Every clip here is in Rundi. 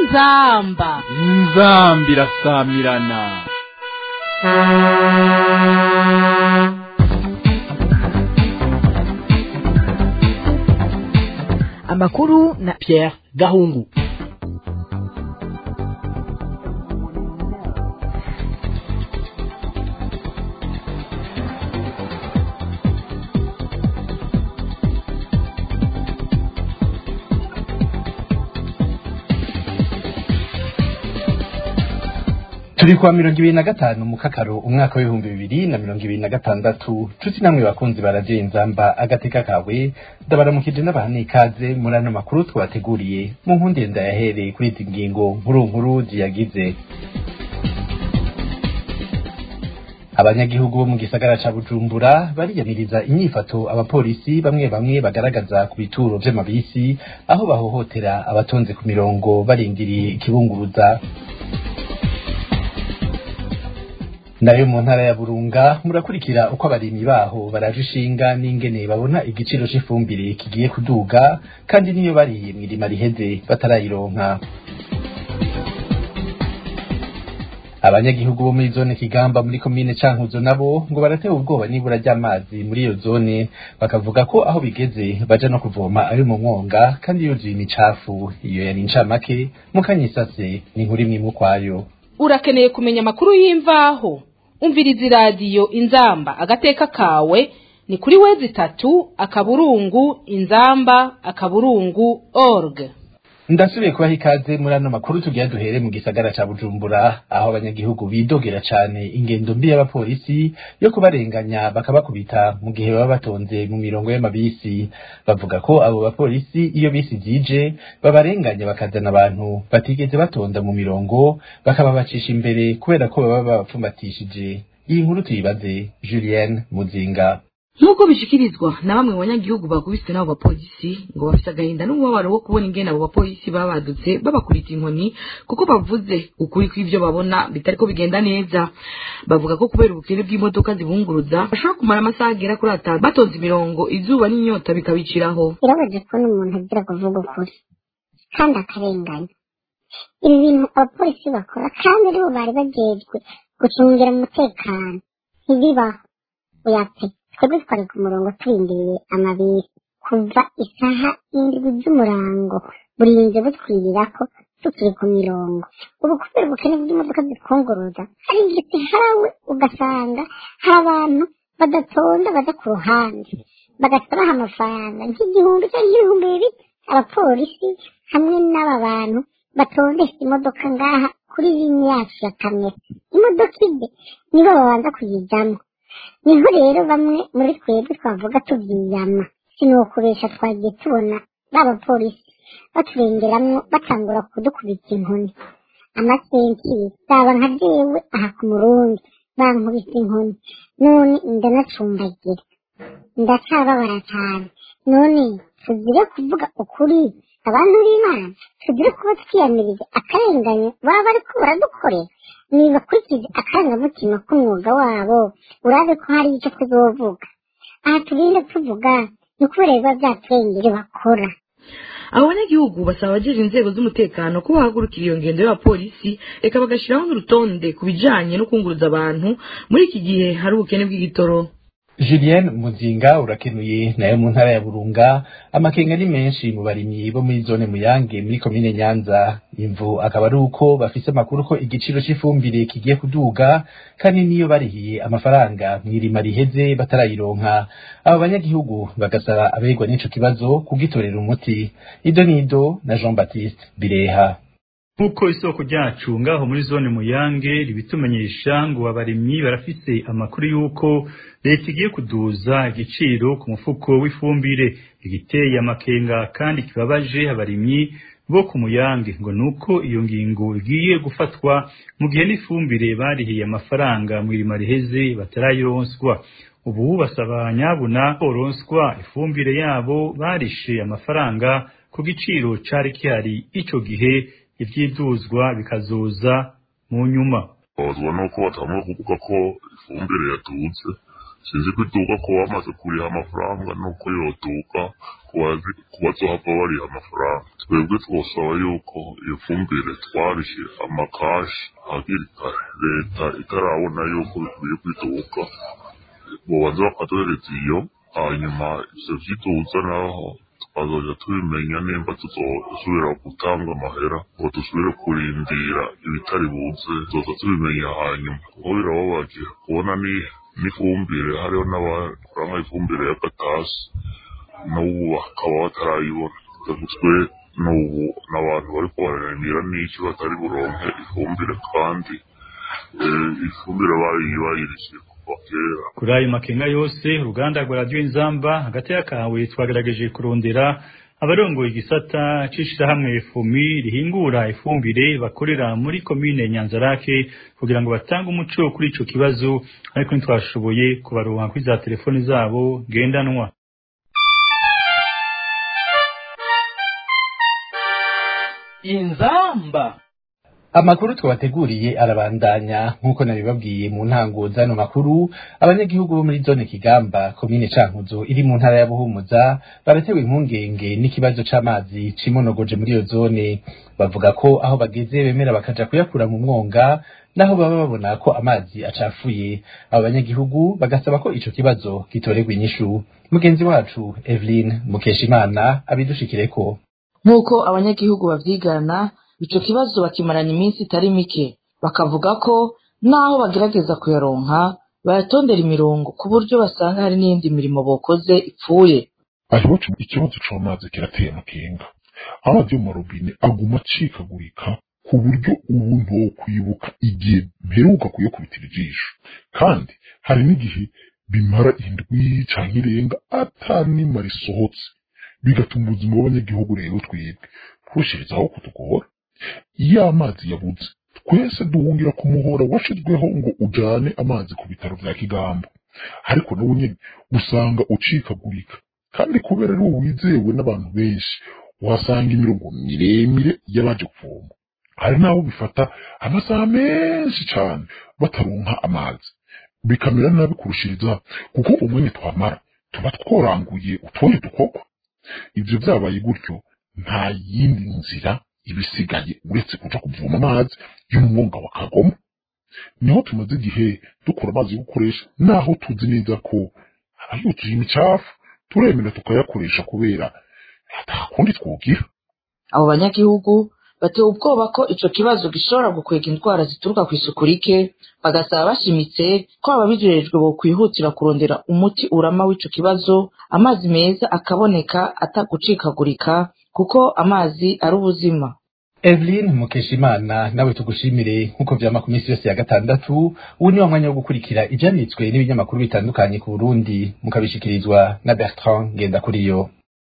inzamba inzambi irasamirana amakuru na Pierre Gahungu turi kwa mirongo ibiri na gatanu mu kakaro umwaka w'ibihumbi bibiri na mirongo ibiri na gatandatu nshuti namwe bakunzi baradiyo inzamba agateka kawe ndabaramukije n'abantu ikaze muri ano makuru twabateguriye mu nkundi ndayahereye kuri izi ngingo nkuru nkuru ziyagize abanyagihugu bo mu gisagara ca bujumbura bariyamiriza inyifato abapolisi bamwe bamwe bagaragaza ku bituro vy'amabisi aho bahohotera abatonze ku mirongo barindiriye ikibunguruza nayo mu ntara ya burunga murakurikira uko abarimyi baho baraje ishinga n'ingene babona igiciro c'ifumbire kigiye kuduga kandi niyo bariye mw'irima riheze batarayironka abanyagihugu bo muri zone kigamba muri komine cankuzo nabo ngo baratewe ubwoba n'ibura ry'amazi muri iyo zone bakavuga ko aho bigeze baja no kuvoma ari mu mwonga kandi yuzuye imicafu iyo yari incamake mukanyisase ni inkuru imwe imwe ukwayo urakeneye kumenya amakuru y'imvaho umviriza iradiyo inzamba agateka kawe ni kuri wezi itatu akaburungu inzamba akaburungu org ndasubiye kubaha ikaze muri ano makuru tugira duhere mu gisagara ca bujumbura aho abanyagihugu bidogera cane ingendo mbi y'abapolisi yo kubarenganya bakabakubita mu gihe baba batonze mu mirongo y'amabisi bavuga ko abo bapolisi iyo bisi zije babarenganya bakazana abantu batigeze batonda mu mirongo bakababacisha imbere kubera ko baba babapfumbatishije iyi nkuru tuyibaze julienne muzinga nk'uko bishikirizwa na bamwe mu banyagihugu bakubiswe n'abo bapolisi ngo bafise agahinda n'umubabaro wo kubona ingene abo bapolisi babadutse babakubita inkoni kuko bavuze ukuri kw'ivyo babona bitariko bigenda neza bavuga ko kubera ubukene bw'imodoka zibunguruza bashobora kumara amasaha agera kuri atanu batonze imirongo izuba n'inyota bikabiciraho birabaje kubona umuntu agira kuvuga ukuri kandi akarenganya ibi bintu abapolisi bakora kandi aribo bari bajejwe gucungira umutekano ntibibaho oyape twebwe twari ku murongo turindiriye amabisi kuva isaha indwi z'umurango burinze butwirira ko tukiri ku mirongo ubu kubera ubukene bw'imodoka zitwunguruza hari igihe harawe ugasanga hari abantu badatonda baja ku ruhande bagasabaha amafaranga nk'igihumbi cyangwa ibihumbi bibiri abapolisi hamwe n'aba bantu batondesha imodoka ngaha kuri rimwe yacu ya kamera imodoka ide nibo babanza kuyijyamo niho rero bamwe muri twebwe twavuga tubyiyama sinukuresha twagiye tubona b'abapolisi baturengeramwo batangura kudukubita inkoni amasenkiri zaba nka jewe aha ku murundi bankubita inkoni none ndanacumbagira ndacababara cyane none tugire kuvuga ukuri abantu b'imana tugire kuba twiyamiriza akarenganyo baba bariko baradukorera nibakurikize akarangamutima k'umwuga wabo urabe ko hari icyo tuzovuga aha tugenda tuvuga ni ukubera biba byaturengere bakora abo banyagihugu basaba abajeje inzego z'umutekano ko bahagurukira iyo ngendo y'abapolisi reka bagashiraho n'urutonde ku bijanye no kunguruza abantu muri iki gihe hari ubukene bw'igitoro Julien Muzinga urakenuye nayo mu ntara ya Burunga amakenga ni menshi mu barimyi bo muri zone Muyange muri komine Nyanza imvu akaba ari uko bafise amakuru ko igiciro c'ifumbire kigiye kuduga kandi niyo barihiye amafaranga mw'irima riheze batarayironka abo banyagihugu bagasaba abegwa n'ico kibazo kugitorera umuti ido nido na Jean Baptiste Bireha nk'uko isoko ryacu ngaho muri zone muyange ribitumenyesha ngo abarimyi barafise amakuru y'uko leta igiye kuduza igiciro ku mufuko w'ifumbire igiteye amakenga kandi kibabaje abarimyi bo ku muyange ngo nuko iyo ngingo igiye gufatwa mu gihe n'ifumbire barihiye amafaranga mu irima riheze batarayironswa ubu basaba nyabuna boronswa ifumbire yabo barishe amafaranga ku giciro cari kihari ico gihe ivyiduzwa bikazoza mu nyuma babazwa nuko batangura kuvuga ko ifumbire yaduze sinzi ko iduka ko bamaze kuriha amafaranga nuko yoduka ku bazohava bariha amafaranga twebwe twosaba yuko iyo fumbire twarishe amakashi hakiri kare leta itarabona yuko bikwiye kwiduka bobanza bakaduhereza iyo hanyuma ivyo vyiduza naho tukazoja tubimenya nimba tuzosubira gutanga amahera ngo dusubire kurindira ibitari buze tuzoza tubimenya hanyuma kuko birababaje kubona ni n'ifumbire hariho n'abakora nk'ifumbire y'agatasi n'ubu bakaba batarayibona twe n'ubu n'abantu bariko bararimira n'iki batari buronke ifumbire kandi ifumbire bayirishe kuva kera kuri ayo makenga yose uruganda rwa radiyo inzamba hagati y'akawe twagerageje kurondera abarongoye igisata c'ishirahamwe fumi rihingura ifumbire bakorera muri komine nyanzarake kugira ngo batange umuco kuri ico kibazo ariko ntitwashoboye kubaronka kuri za telefoni zabo ngendanwa inzamba amakuru twabateguriye arabandanya nk'uko nabibabwiye mu ntango z'ano makuru abanyagihugu bo muri zone kigamba komine cankuzo iri mu ntara ya buhumuza baratewe impungenge n'ikibazo c'amazi cimonogoje muri iyo zone bavuga ko aho bageze bemera bakaja kuyakura mu mwonga naho baba babona ko amazi acafuye abo banyagihugu bagasaba ko ico kibazo gitorerwa inyishu mugenzi wacu Evelyn Mukeshimana abidushikireko nk'uko abanyagihugu bavyigana ico kibazo bakimarana iminsi itari mike bakavuga ko naho bagerageza kuyaronka bayatondera imirongo ku buryo basanga hari n'iyindi mirimo bokoze ipfuye hariho ikibazo c'amazi kirateye amakenga amazi yo mu marobine aguma acikagurika ku buryo ubu ntokwibuka igihe mperuka kuyakubitira ijisho kandi hari n'igihe bimara indwi canke irenga ata nima risohotse bigatuma ubuzima bw'abanyagihugu rero twebwe kurushijeho kutugora iyo amazi yabuze twese duhungira ku muhora washizweho ngo ujane amazi ku bitaro vya kigamba ariko nawo nyene usanga ucikagurika kandi kubera ari wo wizewe n'abantu benshi uhasanga imirongo miremire y'abaje kuvoma hari n'abo bifata amasaha menshi cane bataronka amazi bikamera nabi kurushiriza kuko umwanya twamara tuba tworanguye utundi dukorwa ivyo vyabaye gutyo nta yindi nzira ibisigaye uretse kuja kuvoma amazi yo mu mwonga wa kagoma niho tumaze igihe dukora amazi yo gukoresha naho tuzi neza ko aba yuzuye imicafu turemera tukayakoresha kubera atakundi twugira abo banyagihugu batewe ubwoba ko ico kibazo gishobora gukwega indwara zituruka ku isuku rike bagasaba bashimitse ko ababijejwe bokwihutira kurondera umuti urama w'ico kibazo amazi meza akaboneka atagucikagurika kuko amazi ari ubuzima Evelyn Mukeshimana nawe tugushimire nk'uko vyama ku minsi yose ya gatandatu ubu ni wa mwanya wo gukurikira ivyanditswe n'ibinyamakuru bitandukanye ku Burundi mukabishikirizwa na Bertrand Ngendakuriyo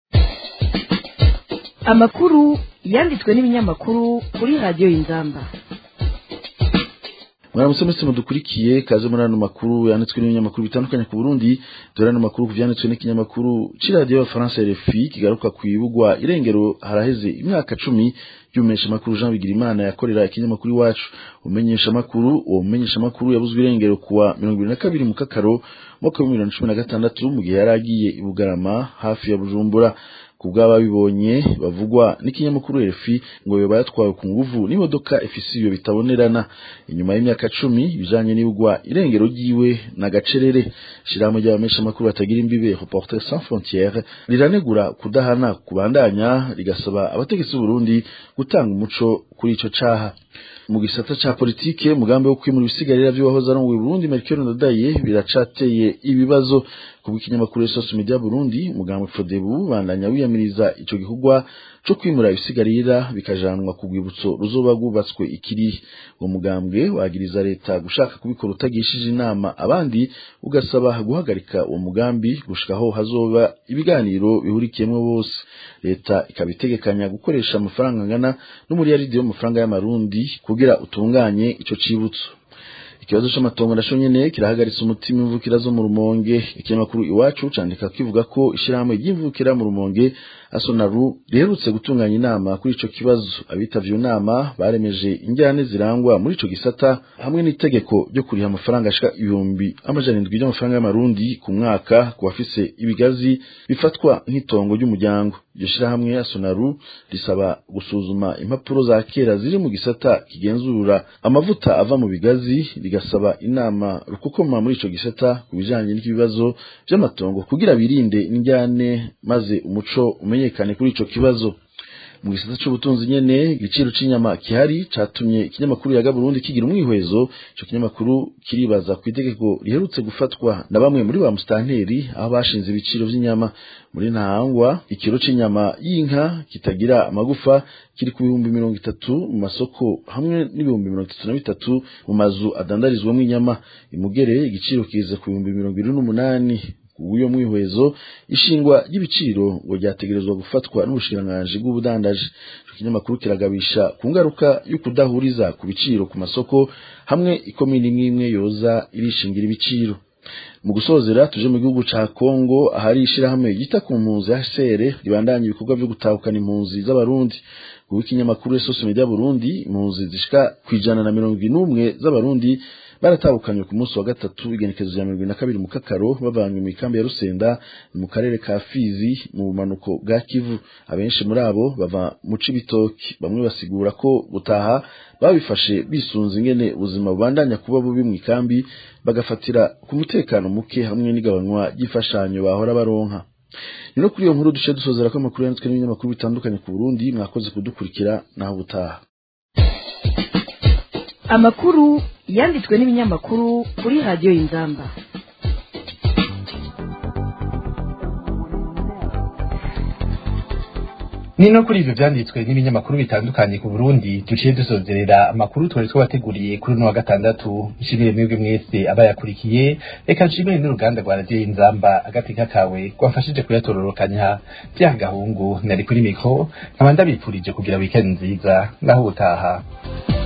amakuru yanditswe n'ibinyamakuru kuri radiyo y'inzamba mwaramutse mwese mudukurikiye kaze muri ano makuru yanditswe n'ibinyamakuru bitandukanye ku Burundi dore ano makuru ku vyanditswe n'ikinyamakuru c'iradiyo y'abafaransa RFI kigaruka kwibugwa irengero haraheze imyaka cumi y'umumenyesha makuru Jean Bigirimana yakorera ikinyamakuru iwacu umenyesha makuru uwo mumenyesha makuru yabuzwe irengero kuwa mirongo ibiri na kabiri mu kakaro mwaka w'ibihumbi bibiri na cumi na gatandatu mu gihe yari agiye i Bugarama hafi ya Bujumbura kubw'ababibonye bavugwa n'ikinyamakuru RFI ngo yoba yatwawe ku nguvu n'imodoka ifise iyo bitabonerana inyuma y'imyaka cumi ibijanye n'ibugwa irengero ryiwe na gacerere shirahamwe ry'abamesha makuru batagira imbibe Reporters sans frontières riranegura kudahana kubandanya rigasaba abategetsi b'Uburundi gutanga umuco kuri ico caha mu gisata ca politike mugambi wo kwimura ibisigarira vy'uwahoze arongoye Burundi Melchior Ndadaye biracateye ibibazo kubw'ikinyamakuru Source Media Burundi umugambi Fodebu bandanya wiyamiriza ico gikorwa co kwimura ibisigarira bikajanwa ku rwibutso ruzoba rwubatswe ikiri uwo mugambwe wagiriza leta gushaka kubikora utagishije inama abandi ugasaba guhagarika uwo mugambi gushikaho hazoba ibiganiro bihurikiyemwo bose leta ikaba itegekanya gukoresha amafaranga angana n'umuriyaridi w'amafaranga y'amarundi kugira utunganye ico cibutso ikibazo c'amatongo naco nyene kirahagaritse umutima imvukira zo mu rumonge ikinyamakuru iwacu candika kivuga ko ishirahamwe ry'imvukira mu rumonge asonaru riherutse gutunganya inama kuri ico kibazo abitavye iyo nama baremeje injyane zirangwa muri ico gisata hamwe n'itegeko ryo kuriha amafaranga ashika ibihumbi amajana indwi by'amafaranga y'amarundi ku mwaka ku bafise ibigazi bifatwa nk'itongo ry'umuryango iryo shirahamwe asonaru risaba gusuzuma impapuro za kera ziri mu gisata kigenzura amavuta ava mu bigazi rigasaba inama rukukoma muri ico gisata ku bijanye n'ibibazo vy'amatongo kugira birinde injyane maze umuco umenyekane kuri ico kibazo mu gisata c'ubutunzi nyene igiciro c'inyama kihari catumye ikinyamakuru yaga Burundi kigira umwihwezo ico kinyamakuru kiribaza ku itegeko riherutse gufatwa na bamwe muri ba mustanteri aho bashinze ibiciro vy'inyama muri ntahangwa ikiro c'inyama y'inka kitagira amagufa kiri ku bihumbi mirongo itatu mu masoko hamwe n'ibihumbi mirongo itatu na bitatu mu mazu adandarizwamo inyama imugere igiciro kiza ku bihumbi mirongo ibiri n'umunani uyo mwihwezo ishingwa ry'ibiciro ngo ryategerezwa gufatwa n'ubushikiranganji bw'ubudandaji ico kinyamakuru kiragabisha ku ngaruka yo kudahuriza ku biciro ku masoko hamwe ikomini imwe imwe yoza irishingira ibiciro mu gusozera tuje mu gihugu ca Kongo ahari ishirahamwe ryita ku mpunzi HCR ribandanya ibikorwa vyo gutahukana impunzi z'abarundi kuko ikinyamakuru Source Media Burundi impunzi zishika kwijana na mirongo n'umwe z'abarundi baratahukanywe ku munsi wa gatatu igenekezo rya mirongo na kabiri mu kakaro bavanywe mu ikambi ya Rusenda mu karere ka Fizi mu bumanuko bwa Kivu abenshi muri abo bava mu Cibitoki bamwe basigura ko gutaha babifashe bisunze ingene ubuzima bubandanya kuba bubi mu ikambi bagafatira ku mutekano muke hamwe n'igabanywa ry'imfashanyo bahora baronka ni no kuri iyo nkuru duce dusozera ko amakuru yanditswe n'ibinyamakuru bitandukanye ku Burundi mwakoze kudukurikira naho ubutaha amakuru yanditswe n'ibinyamakuru kuri radiyo y'inzamba ni no kuri ivyo vyanditswe n'ibinyamakuru bitandukanye ku Burundi duciye dusozerera amakuru twari twabateguriye kuri uno wa gatandatu nshimire mwebwe mwese abayakurikiye reka nshimire n'uruganda rwa radiyo y'inzamba agateka kawe rwafashije kuyatororokanya vya gahungu nari kuri mikro nkaba ndabipfurije kugira weekend nziza naho ubutaha